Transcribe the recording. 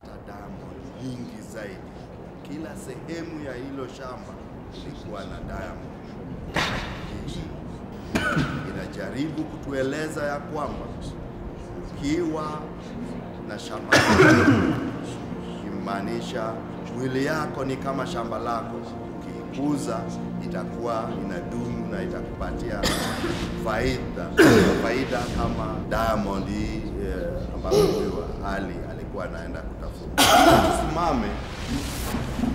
diamond nyingi zaidi. Kila sehemu ya hilo shamba ilikuwa na diamond. Hii inajaribu kutueleza ya kwamba ukiwa na shamba kimaanisha mwili yako ni kama shamba lako, ukiikuza itakuwa inadumu na itakupatia faida faida kama diamond hii eh, ambayo huyu Ali alikuwa anaenda kutafuta. Tusimame